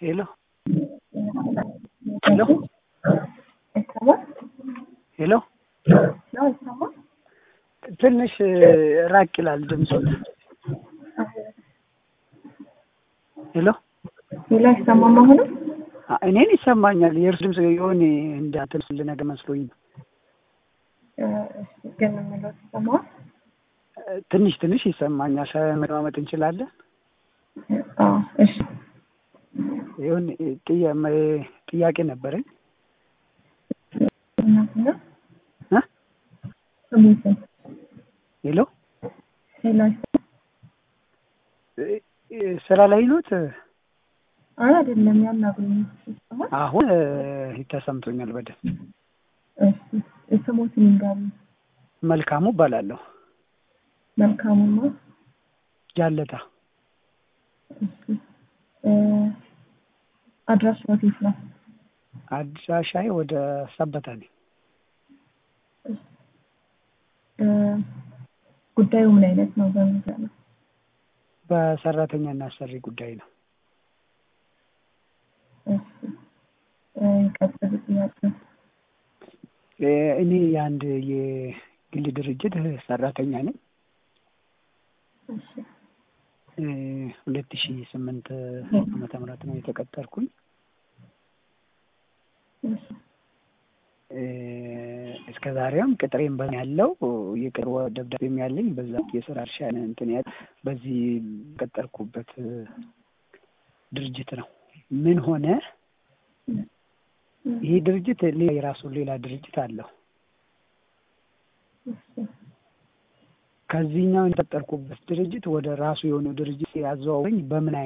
ሄሎ ሄሎ ሄሎ ትንሽ ራቅ ይላል ድምፁን። ሄሎ ሌላ አይሰማም አሁንም? እኔን ይሰማኛል። የእርሱ ድምፅ የሆነ እንዳትል ነገር መስሎኝ ነው። ግን የምለው ተሰማዋል? ትንሽ ትንሽ ይሰማኛል። መደማመጥ እንችላለን? አዎ፣ እሺ። ይሁን ጥያቄ ነበረኝ። እናትና እ ስሙትን ሄሎ ሌላ ስራ ላይ ኖት? አይ አይደለም፣ ያናግሩኝ ይሰማል? አሁን ተሰምቶኛል በደንብ። እሺ፣ ስሙትን ይንገሩ። መልካሙ እባላለሁ። መልካሙማ ጃለታ እሺ፣ አድራሽ ወዴት ነው? አድራሻዬ ወደ ሰበታ ነኝ። ጉዳዩ ምን አይነት ነው? በሚዛ ነው? በሰራተኛና አሰሪ ጉዳይ ነው። እሺ፣ ቀጥል ጥያቄ። እኔ የአንድ የግል ድርጅት ሰራተኛ ነኝ። እሺ፣ ሁለት ሺ ስምንት ዓመተ ምህረት ነው የተቀጠርኩኝ። እሺ፣ እስከ ዛሬም ቅጥሬም በ ያለው የቅጥር ደብዳቤም ያለኝ በዛ የስራ እርሻ እንትን ያ በዚህ ቀጠርኩበት ድርጅት ነው። ምን ሆነ ይሄ ድርጅት ሌላ የራሱ ሌላ ድርጅት አለው። ከዚህኛው የተቀጠርኩበት ድርጅት ወደ ራሱ የሆነ ድርጅት ያዘዋወኝ በምን